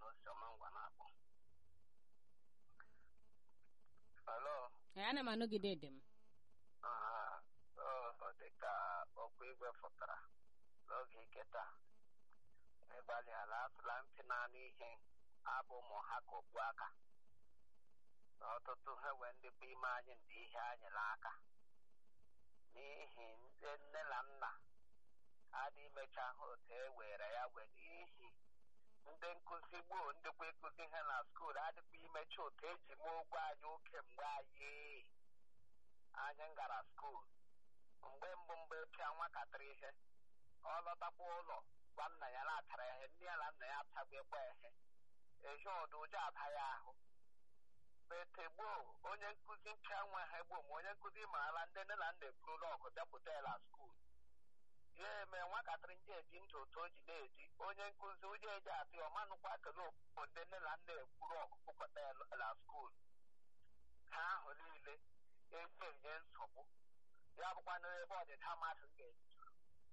Osioma ngwa na-akpọ. Hello. Ee, ana m anọgide dị m Ah, ọ dị ka ọkụ igwe fụtara n'oge ike taa. Ịgbalịala atụla ntị naanị ihe abụ ụmụ ha ka okpu aka. Na ọtụtụ ha wee ndị bụ ime anyị ndị ihe anyị n'aka. N'ihi ndị nne na nna adị imecha ha otu e were ya wee n'ihi ndị nkụzi gboo ndịkwa ịkụzi ihe na skuul adịkwa imecha otu eji mee ụgwọ anyị oke mgbe anyị anyị gara skuul mgbe mbụ mgbe pịa nwatakịrị ihe ọ lọtakwa ụlọ gwa nna ya na-atara ihe nne ya na nna ya atagbekwa ihe ehi ọdụ ụjọ aba ya ahụ bete gboo onye nkụzi mpịa nwa ha gboo ma onye nkụzi maara ndị nne na nna eburula ọgụ bịapụta ya na skuul ya eme nwatakịrị ndị eji ndụ otu o ji na-eji onye nkụzi onye eji atụ ya ọmanụkwa kele okpukpo ndị nne na nna ekwuru ọgụ pụkọta ya na skuul ha ahụ niile eji enye nsogbu ya bụkwa n'ebe ọdịda mmadụ ga-eju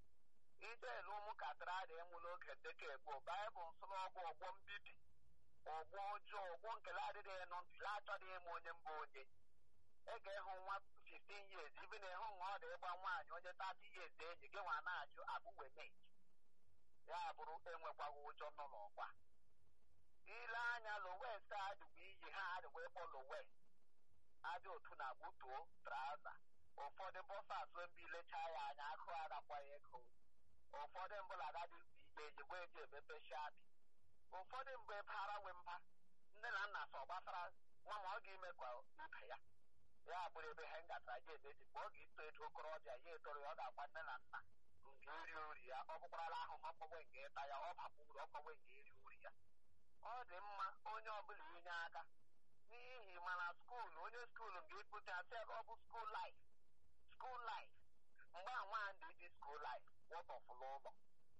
ije elu ụmụntakịrị adị ịmụ n'oge ndekọ gboo baịbụl nsọ n'ọgbọ ọgbọ mbibi ọgbọ ọjọọ ọgbọ nkele adịghị nụ ntụle achọghị ịmụ onye mbụ onye ị ga-ịhụ nwa 15 years ibi na ịhụ nwa ọ dị ịgba nwaanyị onye 30 years enyi gị nwa na-ajụ abụwemet ya bụrụ enwekwaghị ụjọ nọ n'ọgba ile anya lowest adịgwa iyi ha adịgwa ịkpọ lowest adị otu na gbutuo traza ụfọdụ bọsas mbe ilechaa ya anya akụ agakwaghị ego ụfọdụ mbụla agadị ije ejigbo eji emepe shabi ụfọdụ mgbe bara nwe mba nne na nna sọ gbasara nwa ma ọ ga-ime ka ibe ya ya bụrụ ebe ha ngatara ya emezi mgbe ọ ga-eto eto okorobịa ya etoro ya ọ ga-agwa nne na nna nke iri ori ya ọ bụkwarala ahụhụ ọkpọgbe nke ịta ya ọ bakwa uru ọkpọgbe nke iri ori ya ọ dị mma onye ọbụla inye aka n'ihi mana skuulu onye skuulu ga-ekpute asị ebe ọ bụ skuul laif skuul laif mgbe a nwa ndị dị skuul laif wọtọfụla ụlọ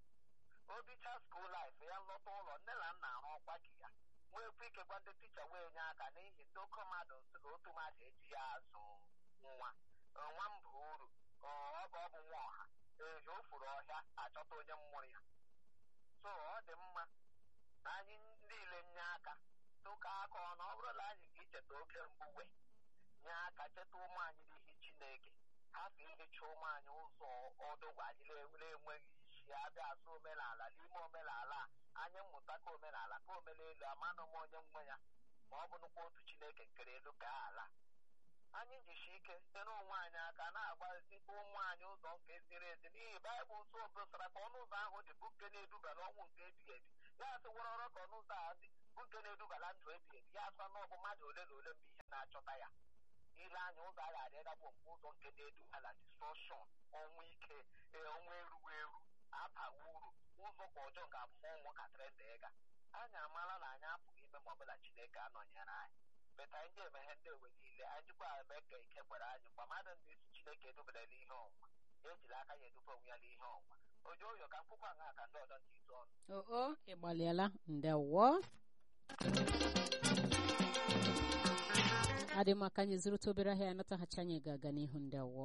obicha skuul laif ya lọta ụlọ nne na nna arụ ọkwa gị ya nwekwa ike gwa ndị ticha wee nye aka n'ihi ndị oke mmadụ si na otu mmadụ eji ya azụ nwa nwa mba uru ọ bụ ọ bụ nwa ọha ehi o furu ọhịa achọta onye mmụrụ ya so ọ dị mma na anyị niile nye aka tụka aka ọnụ ọ bụrụ na anyị ga-echeta oge mbụ wee nye aka cheta ụmụ anyị n'ihi chineke hapụ ihicha ụmụ anyị ụzọ ọdụgwa anyị na-enweghị isi abịa asụ omenala n'ime omenala a anyị mmụta ka omenala ka omenelu amanụ m onye nwe ya ma ọ bụrụkwa otu chineke nkere elu ka ala anyị jisi ike nyere onwe anyị aka na-agbazitekwa ụmụ anyị ụzọ nke ziri ezi n'ihi baịbụl nso obosara ka ọnụ ụzọ ahụ dị bụ nke na-eduba n'ọnwụ nke ebighị ebi ya asị wọrọrọ ka ọnụ ụzọ ahụ dị bụ nke na-edubala ndụ ebighị ebi ya asụ na ọbụ mmadụ ole na ole mgbe ihe na-achọta ya ile anya ụzọ a ga-adị gabụ mgbe ụzọ nke na-edubala distrọshọn ọnwụ ike ọnwụ erughị eru abaghị uru ụzọ ka ọjọọ ga-abụ ụmụntakịrị ndị ịga anyị amaala na anyị apụghị ime ma ọbụla chineke anọnyere anyị beta anyị ji emeghe ndị ewe niile anyị jikwa eme ka ike gwara anyị mgbe mmadụ ndị isi chineke edubere n'ihe ọnwa ya ejiri aka ya edufe onwe ya n'ihe ọnwa oji oyo ka mkpụkwa nha ka ndị ọzọ ndị izu ọnụ oo ịgbalịala ndewo adị m aka anyị zụrụta obere ahịa anataghachi anyị ga-aga n'ihu ndewo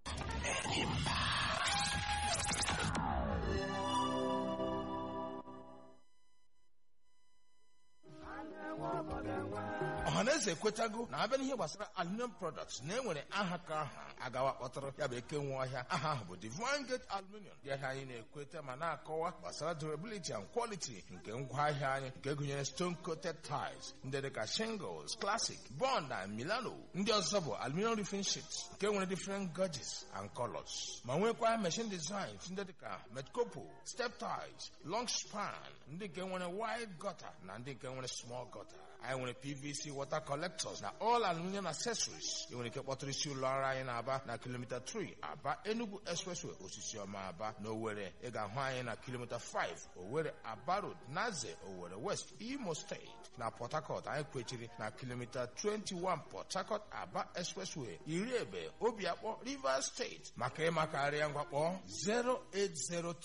ọhaneze ekwetago na abịa n'ihe gbasara aluminium products na enwere aha ka aha agawa kpọtara ya bụ eke nwe ọhịa aha ahụ bụ divine gate aluminium ndị ahịa anyị na-ekweta ma na-akọwa gbasara durability and quality nke ngwaahịa anyị nke gụnyere stone coated tiles ndị dịka shingles classic bond na milano ndị ọzọ bụ aluminium roofing sheets nke nwere different gauges and colors ma nwekwa machine designs ndị dịka metcopo step tiles long span ndị nke nwere wide gutter na ndị nke nwere small gutter anyị nwere pvc water collectors na all aluminium accessories ị nwere ike kpọtụrụ isi ụlọ ọrụ anyị na-aba na kilomita 3 aba enugu expressway osisi ọma aba na owere ị ga-ahụ anyị na kilomita 5 owere aba road naze owere west imo steeti na port harcourt anyị kwechiri na kilomita 21 port harcourt aba expressway iri ebe obiakpọ rivers steeti maka ịmakarịa ngwakpọ 0803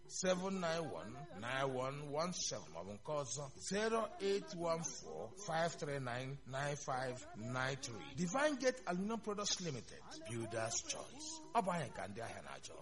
7919117 maọbụ nke ọzọ 08145399593 Divine Gate Aluminum Products Limited Builders Choice ọ bụ anyị ka ndị ahịa na-achọ